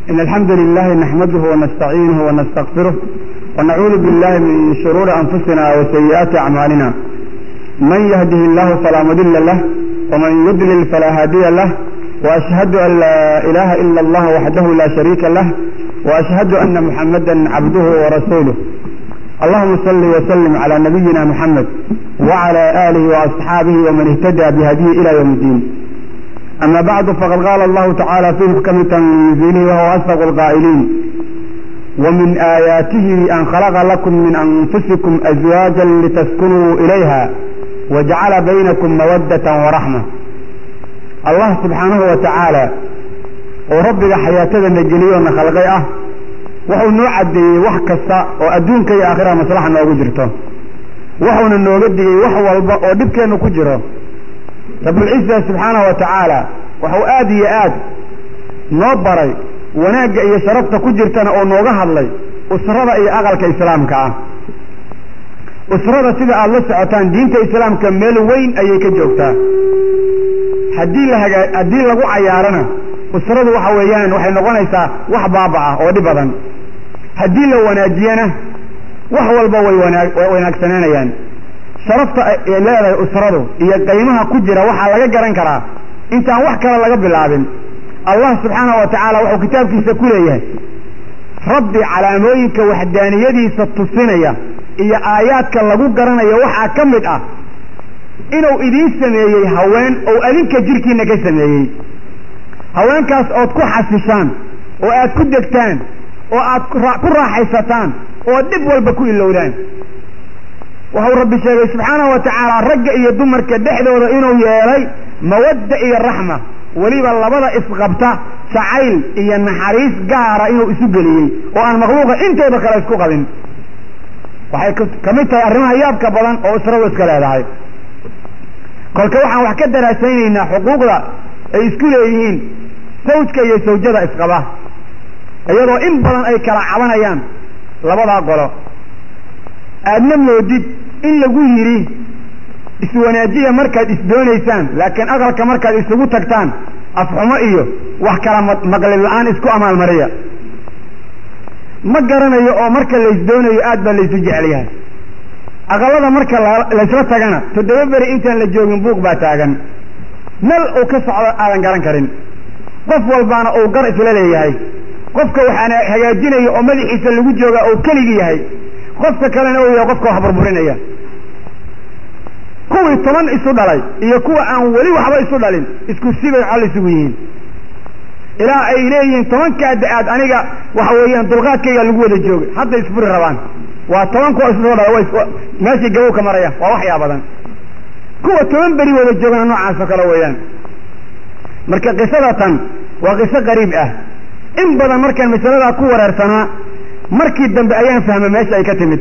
إن الحمد لله نحمده ونستعينه ونستغفره ونعوذ بالله من شرور أنفسنا وسيئات أعمالنا من يهده الله فلا مضل له ومن يضلل فلا هادي له وأشهد أن لا إله إلا الله وحده لا شريك له وأشهد أن محمدا عبده ورسوله اللهم صل وسلم على نبينا محمد وعلى آله وأصحابه ومن اهتدى بهديه إلى يوم الدين أما بعد فقد قال الله تعالى في محكم تنزيله وهو أصدق القائلين ومن آياته أن خلق لكم من أنفسكم أزواجا لتسكنوا إليها وجعل بينكم مودة ورحمة الله سبحانه وتعالى وربك حياتنا نجليون خلقي أه wuxuu noo caddeeyey wax kasta oo adduunka iyo aakhiraha maslaxa noogu jirto wuxuuna nooga digay wax walba oo dhibkeennu ku jiro rabulciza subxaanahu wa tacaala wuxuu aada iyo aad noo baray wanaagga iyo sharafta ku jirtana oo nooga hadlay usrada iyo aqalka islaamka ah usrada sida aada la socotaan diinta islaamka meel weyn ayay ka joogtaa haddii la hagaa haddii lagu cayaarana usradu waxa weeyaan waxay noqonaysaa wax baaba ah oo dhib badan haddii la wanaajiyana wax walba way wanaag way wanaagsanaanayaan sharafta ay leedahay usradu iyo qiimaha ku jira waxaa laga garan karaa intaan wax kale laga bilaabin allah subxaanahu wa tacaala wuxuu kitaabkiisa ku leeyahay rabbi calaamooyinka waxdaaniyadiisa tusinaya iyo aayaadka lagu garanayo waxaa ka mid ah inuu idiin sameeyey haween ou adinka jirkiina ka sameeyey haweenkaas ood ku xasishaan oo aad ku degtaan oo aad ku raaxaysataan oo dhib walba ku ilowdaan wuxuu rabbi sheegay subxaanahu wa tacaala ragga iyo dumarka dhexdooda inuu yeelay mawadda iyo raxma weliba labada isqabta jacayl iyo naxariis gaara inuu isu geliyey oo aan makhluuqa intooda kale isku qabin waxay ka mid tahay arrimaha yaabka badan oo isradu iska leedahay kolka waxaan wax ka daraasaynaynaa xuquuqda ay isku leeyihiin sawjka iyo sawjada isqaba iyadoo in badan ay kala cabanayaan labadaa qolo aadna moodid in lagu yidhi iswanaajiya markaad isdoonaysaan laakiin aqalka markaad isugu tagtaan afxumo iyo wax kala maqlin la-aan isku amaalmariya ma garanayo oo marka laysdoonayo aad baa laysu jecel yahay aqalada marka laysla tagana toddoba beri intaan la joogin buuq baa taagan meel uu ka socdo aadan garan karin qof walbaana uu gar isla leeyahay qofka waxaana hagaajinaya oo madaxiisa lagu joogaa uu keligi yahay qofka kalena uu yahay qofka wax burburinaya kuwii toban isu dhalay iyo kuwa aan weli waxba isu dhalin isku sibay col isugu yihiin ilaa ay leeyihiin tobankaa da-aad aniga waxa weeyaan dulqaadkayga lagu wada joogay hadda isfuri rabaan waa toban kuwa isu soo dhalay meeshii gabow ka maraya waa waxyaa badan kuwa toban beri wada joogana noocaas oo kale weeyaan marka qisada tan waa qiso qariib ah in badan markaan masaladaa ku wareersanaa markii dambe ayaan fahmay meesha ay ka timid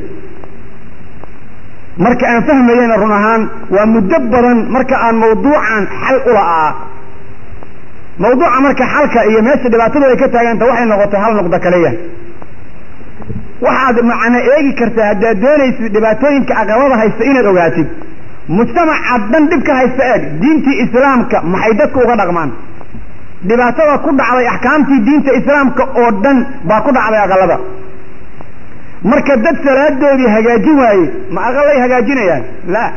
marka aan fahmayena run ahaan waa muddo badan marka aan mawduucan xal ula'aa mawduuca marka xalka iyo meesha dhibaatadu ay ka taaganta waxay noqotay hal nuqdo kaliya waxaad macna eegi kartaa haddaad doonaysid dhibaatooyinka aqalada haysta inaad ogaatid mujtamaca dhan dhib ka haysta eeg diintii islaamka maxay dadku uga dhaqmaan dhibaatada ku dhacday axkaamtii diinta islaamka oo dhan baa ku dhacday aqalada marka dad salaadoodii hagaajin waaye ma aqalay hagaajinayaan la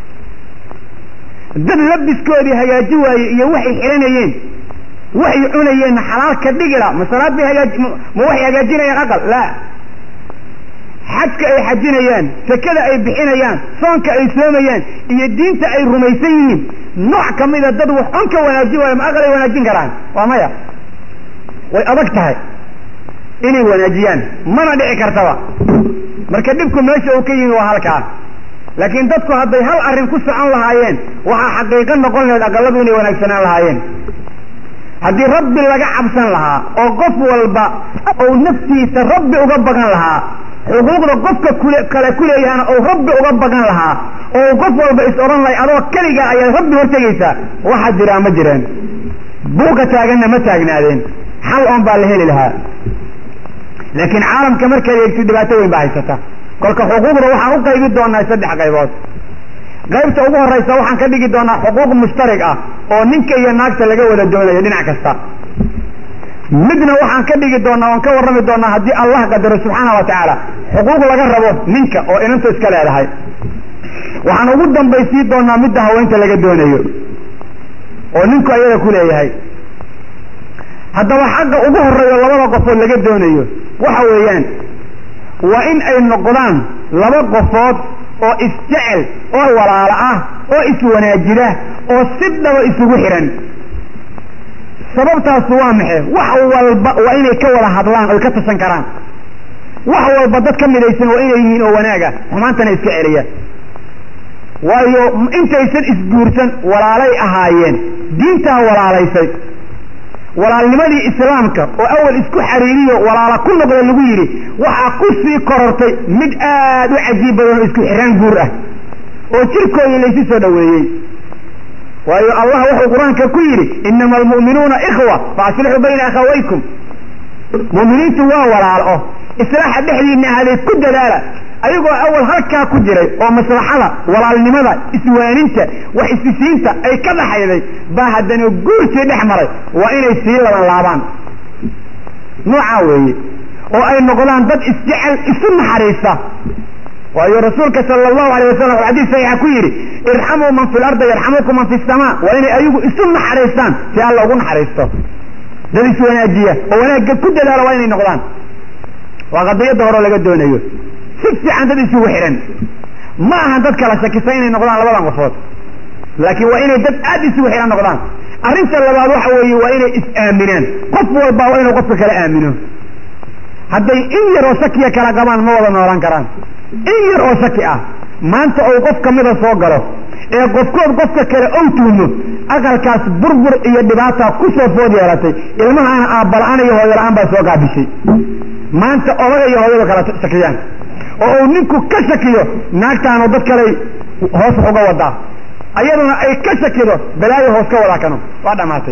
dad labiskoodii hagaajin waaye iyo waxay xiranayeen waxay cunayeenna xalaal ka dhigila ma salaad bay hagaaji ma waxay hagaajinayaan aqal la xajka ay xajinayaan sakada ay bixinayaan soonka ay soomayaan iyo diinta ay rumaysan yihiin nooc ka mida dad wax on ka wanaajin waayo ma aqalay wanaajin karaan waa maya way adag tahay inay wanaajiyaan mana dhici kartaba marka dhibku meesha uu ka yimi waa halkaa laakiin dadku hadday hal arrin ku socon lahaayeen waxaa xaqiiqo noqon lahayd aqaladu inay wanaagsanaan lahaayeen haddii rabbi laga cabsan lahaa oo qof walba ou naftiisa rabbi uga bagan lahaa xuquuqda qofka kule kale ku leeyahana ou rabbi uga bagan lahaa oo qof walba is odhan lahay adoo keligaa ayaad rabbi hortegaysaa waxaa jiraa ma jireen buuqa taaganna ma taagnaadeen xal oon baa la heli lahaa laakiin caalamka markaad eegtid dhibaato weyn baa haysata kolka xuquuqda waxaan u qaybi doonaa saddex qaybood qaybta ugu horaysa waxaan ka dhigi doonaa xuquuq mushtarig ah oo ninka iyo naagta laga wada doonayo dhinac kasta midna waxaan ka dhigi doonaa oon ka warrami doonaa haddii allah qadaro subxaana wa tacaala xuquuq laga rabo ninka oo inantu iska leedahay waxaan ugu dambaysiin doonaa midda haweenta laga doonayo oo ninku ayada ku leeyahay haddaba xaqa ugu horeeyo labada qofood laga doonayo waxa weeyaan waa in ay noqdaan laba qofood oo isjecel oo walaalo ah oo iswanaajida oo si dhaba isugu xihan sababtaasu waa maxe wax walba waa inay ka wada hadlaan oy ka tashan karaan wax walba dad ka midaysan waa inay yihiin oo wanaaga xumaantana iska celiya waayo intaysan isguursan walaalay ahaayeen diintaa walaalaysay walaalnimadii islaamka oo awal isku xariiriyo walaala ku noqda lagu yidhi waxaa ku sii korortay mid aad u cajiib badan oo isku xiraan guur ah oo jirkoodii laysu soo dhoweeyey waayo allah wuxuu qur-aanka ku yidhi inama almu'minuuna ikhwa faaslixuu bayna akhawaykum mu'miniintu waa walaalo islaaxa dhexdiina ahaaday ku dadaala ayagoo awal halkaa ku jiray oo maslaxada walaalnimada iswaaninta wax isisiinta ay ka dhaxayday baa haddana guurtii dhex maray waa inay sii laban laabaan noocaa weeye oo ay noqdaan dad isjecel isu naxariista waayo rasuulka sala allahu alayh wasalam wuxuu xadiis saxiixa ku yidhi irxamuu man fi lardi yarxamukum man fi samaa waa inay ayagu isu naxariistaan si alla ugu naxariisto dad iswanaajiya oo wanaagga ku dadaala waa inay noqdaan waa qadiyadda hore oo laga doonayo si fiican dad isugu xidhan ma ahan dad kala shakisa inay noqdaan labadan qofood laakiin waa inay dad aad isugu xidhan noqdaan arrinta labaad waxa weeye waa inay is-aaminaan qof walba waa inuu qofka kala aamino hadday in yar oo shakiya kala qabaan ma wada noolaan karaan in yar oo shaki ah maanta ou qof kamida soo galo ee qofkood qofka kale ow tuhmo aqalkaas burbur iyo dhibaata ku soo food yeelatay ilmahaana aabala-aan iyo hooyola-aan baa soo gaabishay maanta odaga iyo hooyada kala shakiyaan oo uu ninku ka shakiyo naagtaanu dad kaley hoos wax uga wadaa ayaduna ay ka shakido balaayo hoos ka wadaa kano waa dhamaatay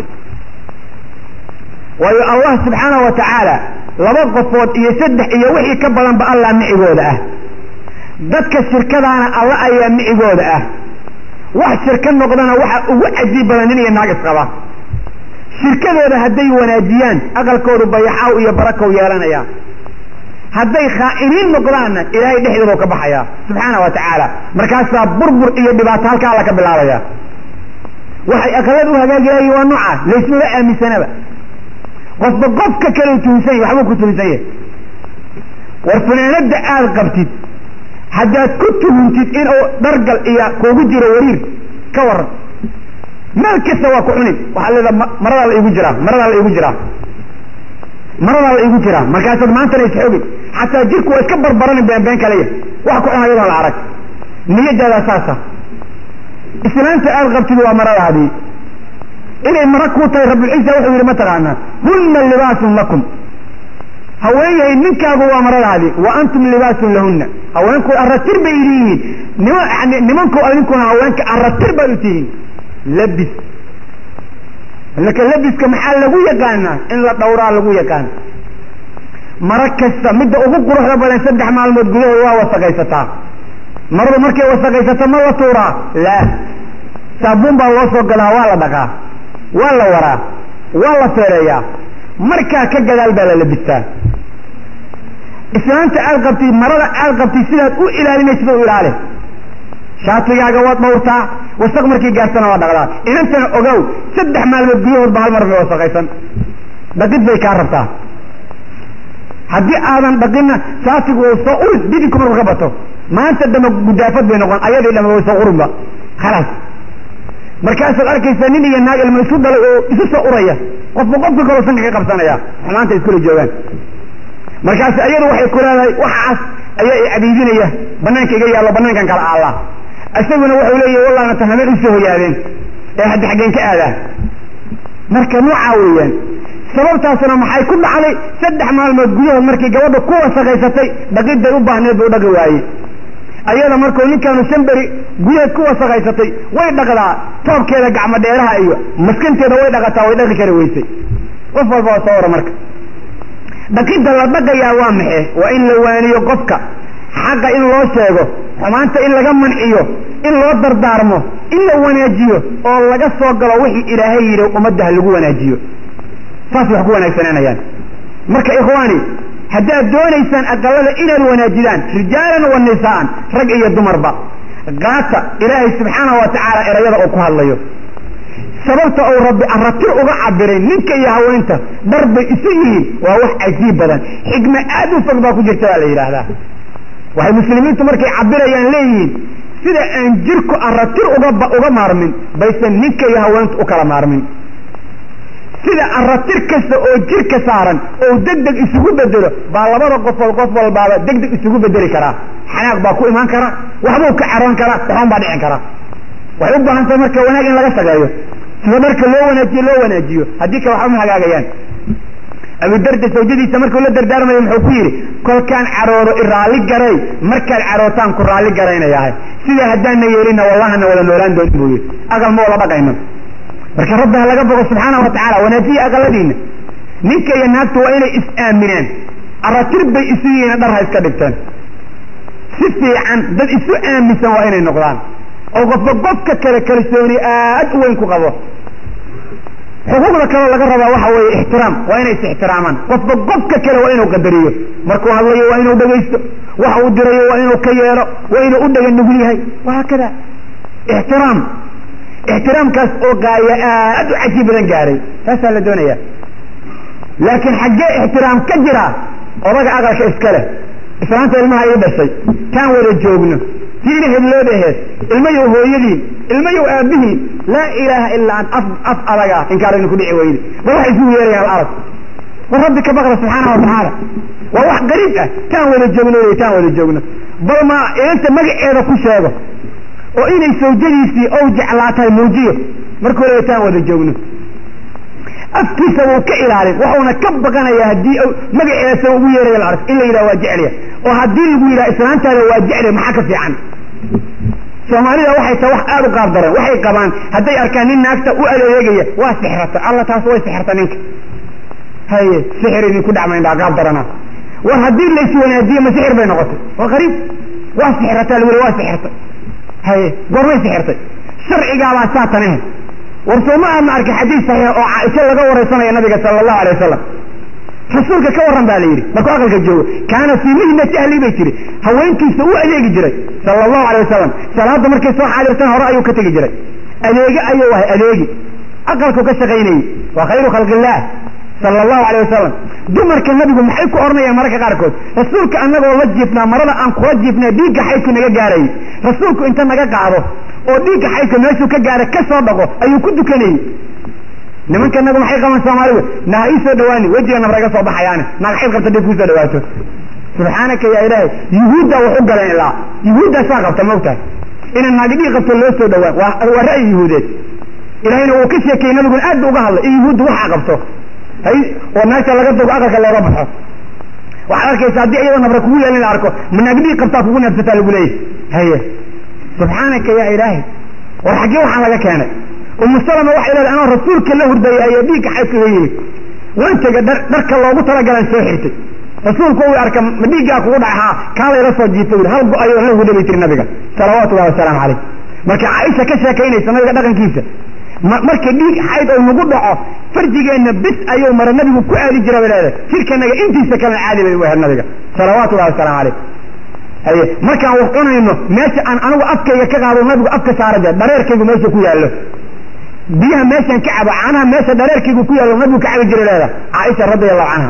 waayo allah subxaana wa tacaala laba qofood iyo saddex iyo wixii ka badanba allah micigooda ah dadka shirkadaana alla ayaa micigooda ah wax shirka noqdana waxa ugu cajiib badan nin iyo naag isqaba shirkadooda hadday wanaajiyaan aqalkoodu bayaxaaw iyo barakow yeelanaya hadday khaa'iniin noqdaanna ilaahay dhexdoodu ka baxaya subxaana wa tacaala markaasaa burbur iyo dhibaato halkaa alla ka bilaabaya waxay aqalada u hagaagilaayiin waa nooca laysmaba aaminsanaba qofba qofka kale tuhunsan yahy waxbuu ku tuhunsan yahay war funaanada aada qabtid haddaad ku tuhuntid inuu dhargal iyo kuugu jiro wariir ka waran meel kasta waa ku cunin waxaa leeda maradaa la iigu jiraa maradaa la iigu jiraa maradaa la iigu jiraa markaasaad maantana isxoogin xataa jirku waa iska barbaranin been been kaleya wax ku cun ayadoon la arag niyadaada saasa islaanta aada qabtid waa maradaadii inay mara kuu tahay rabulciisa wuxuu yidhi mataqaanaa hunna libaasun lakum haweenyahay ninkaagu waa maradaadii wa antum libaasun lahunna haweenku aratir bay idin yihiin nima yani nimanku adinkuna haweenka aratir baad u tihiin labis laka labiska maxaa lagu yaqaanaa in la dhawraa lagu yaqaana mara kasta midda ugu quruxda badan saddex maalmood gudahood waa wasaqaysataa maradu markay wasaqaysato ma la tuuraa laa saabuun baa loo soo gadaa waa la dhaqaa waa la waraa waa la feereeyaa markaa ka gadaal baa la labistaa islaanta aad qabtid marada aad qabtid sidaad u ilaalinaysid u ilaali shaatigaaga waad dhawrtaa wasaq markii gaartana waa dhaqdaa inantana ogow saddex maalmood gudahoodba hal mar bay wasaqaysan dhaqid bay kaa rabtaa haddii aadan dhaqinna shaatigu uu soo urin didinku marku ka bato maanta dambe gudaafad bay noqon ayadii dhama way soo urinba khalaas markaasaad arkaysaa nin iyo naag ilma isu dhalay oo isu soo uraya qofba qofka kaloo sanka ka qabsanaya xumaanta iskula joogaan markaas ayadu waxay ku leedahay waxaas ayaa i cabiidinaya banaanka iga yaallo banaankan kala aalla isaguna wuxuu leeyahy wallahna tan habeen usoo hoyaadeen ee hadda xaggeen ka aadaa marka noocaa weeyaan sababtaasna maxay ku dhacday saddex maalmood gudahood markii gabadha ku wasaqaysatay dhaqiday u baahneed buu dhaqi waayey ayada markuu ninkaanu shan beri gudaheed ku wasaqaysatay way dhaqdaa toobkeeda gacmo dheeraha iyo maskanteeda way dhaqataa way dhaqi kari weysay qof walba waa soo wara marka dhaqidda la dhaqayaa waa maxe waa in la waaniyo qofka xaqa in loo sheego xumaanta in laga manciyo in loo dardaarmo in la wanaajiyo oo laga soo galo wixii ilaahay yidhi ummadda ha lagu wanaajiyo saasay wax ku wanaagsananayaan marka ikhwaani haddaad doonaysaan aqalada inaad wanaajidaan rijaalan wa nisaa'an rag iyo dumarba qaata ilaahay subxaanahu wa tacaala erayada uu ku hadlayo sababta uu rabbi aratir uga cabiray ninka iyo haweenta dhar bay isu yihiin waa wax cajiib badan xikme aad u fog baa ku jirta baa la yidhaahdaa waxay muslimiintu markay cabirayaan leeyihiin sida aan jirku aratir uga uga maarmin baysan ninka iyo haweentu u kala maarmin sida aratir kasta oo jirka saaran oo deg deg isugu bedelo baa labada qofood qof walbaaba deg deg isugu bedeli karaa xanaaq baa ku imaan kara waxbuu ka caroon karaa waxban baa dhicin karaa waxay u baahan tahay marka wanaag in laga shaqeeyo sida dharka loo wanaajiyo loo wanaajiyo haddii kale waxba ma hagaagayaan abudarda sawjadiisa markuu la dardaarmayo muxuu ku yidhi kolkaan caroodo iraalli garay markaad carootaan ku raalli garaynayahay sidaa haddaana yeelina wallahana wada noolaan doonin buu yidhi aqal ma wada dhaqayno marka rabbi ha laga bogo subxaana wa tacaala wanaajiya aqaladiina ninka iyo naagtu waa inay is-aaminaan aratir bay isu yihiin dhar ha iska dhigteen si fiican dad isu aaminsan waa inay noqdaan oo qofba qofka kale kalsooni aad u weyn ku qabo xuquuqda kaloo laga rabaa waxa weeye ixtiraam waa inay is ixtiraamaan qofba qofka kale waa inuu qadariyo markuu hadlayo waa inuu dhegaysto waxa uu dirayo waa inuu ka yeelo waa inuu u dhega nugul yahay wahaakada ixtiraam ixtiraamkaas oo gaaya aad u cajiib badan gaaray taasaa la doonaya laakiin xaggee ixtiraam ka jira odaga aqalka iska leh islaanta ilmaha ii dhashay kaan wada joogno tiina heblood aheed ilmayow hooyadiin ilmayow aabihiin laa ilaaha ilaa an af af adaga inkaar idinku dhici weyde bal waxay isugu yeerayaan alarag war rabbi ka baqra subxaana wa tacaala waa wax qariib ah taan wada joogno wey taan wada joogno bal ma inanta magaceeda ku sheego oo inay sawjadiisii ou jeclaatahay muujiyo markuu leeya taan wada joogno afkiisa wuu ka ilaalin wuxuuna ka baqanayaa haddii magaceeda ugu yeeraya la ark in la yidhaha waa jecliya oo haddii lagu yidhaha islaantaada waa jecliya maxaa ka fiican soomaalida waxay tahay wax aada u qaab daran waxay qabaan hadday arkaan nin naagta u adeegaya waa sixrata alla taas way sixirta ninka haye sixir idinku dhacmayndaa qaab darana war haddii la iswanaajiye ma sixir bay noqotay waa qariib waa sixirataa lagu le waa sixirtay haye goormay sixirtay sharcigaabaa saatan ahe war soo ma aadna arkay xadiis saxiix oo caaisho laga waraysanaya nabiga sala allahu alay wasalam rasuulka ka warran baa la yidhi markuu aqalka joogo kaana fii mihnati ahli bay jiri haweenkiisa u adeegi jiray sala allahu alay wasalam salaada markay soo xaadirtaan hore ayuu ka tegi jiray adeege ayuu ahay adeegi aqalku ka shaqaynayey waa khayru khalqillaah sala allahu alay wasalam dumarka nabigu maxay ku odhanayaan mararka qaarkood rasuulka annagoo la jiifnaa marada aan kula jiifnaa dhiigga xaydku naga gaarayay rasuulku inta naga qaado oo dhiigga xaydka meeshuu ka gaara ka soo dhaqo ayuu ku dukanayey nimanka nagu maxay qaban soomaalidu naha ii soo dhawaani wejiga nabra iga soo baxayaane naag xayd qabta dhib kuusoo dhawaato subxaanaka yaa ilaahay yuhuudda wax u galeen ilaa yuhuuddaa saa qabta maogtahay ina naagi dhiig qabto loo soo dhawaan waa ra'yi yuhuudeed ilahayna uu ka sheekeeyey nabiguna aad ba uga hadlay in yuhuudda waxaa qabto hay oo naagta laga dogo aqalka looga baxo waxaad arkaysa haddii iyadoo nabra kugu yeelin la arko ma naag dhiig qabtaa kugu neefsataa lagu leeyahy haye subxaanaka yaa ilaahay war xaggee waxaan laga keenay umu salama waxay leedahay anoo rasuulka la hurdayay ayaa dhiigga xaydkaga yimid waan tega dhar dharka loogu talagalan soo xirtay rasuulku uu arka ma dhiiggaa kugu dhacay haa kaa layla soo jiifta ui hal go ayoo la hurda bay tiri nabiga salawaatullahi wasalaamu calayh marka caaisha ka sheekaynaysa nabiga dhaqankiisa marka dhiig xayd oo nagu dhaco farjigeenna bis ayuu mara nabigu ku aadi jira bay leedahay jirkanaga intiisa kalena caadi bay u ahayd nabiga salawaatullahi wasalaamu calayh haye markaan wax cunayno meesha aan anigu afkayga ka qaado nabigu afka saara jira dhareerkaygu meesha ku yaallo biyaha meeshaan ka cabo caanaha meesha dhareerkaygu ku yaallo nabigu ka cabi jiray leeda caaisha radi allahu canha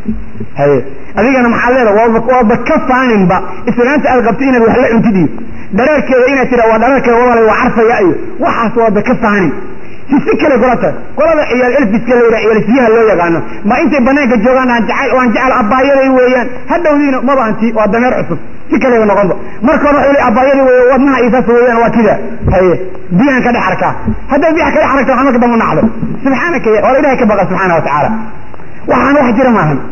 haye adigana maxaad leeda waaba waaba ka faaninba islaanta aad qabto inaad wax la cuntid iyo dhareerkeeda inaad tira waa dhareerkeeda walaalay waa carfaya iyo waxaas waaba ka faanin si si kale kula tahay qolada ciyaal elfiska la yidhaha ciyaalsiyaha loo yaqaano ma intay banaanka joogaan aan jacayl waan jecel abaayaday weeyaan hadhowdiina maba anti waa dameer cusub si kaleba noqonba marka hore waxay abaayaday wey wadnaha isaas weeyaan waa kida haye biyahan ka dhex arkaa hadday biyaha ka dhex aragta waxaa marka dambe nacdo subxaanaka ya wala ilahay ka baqa subxaana wa tacaala waxaan wax jira maahan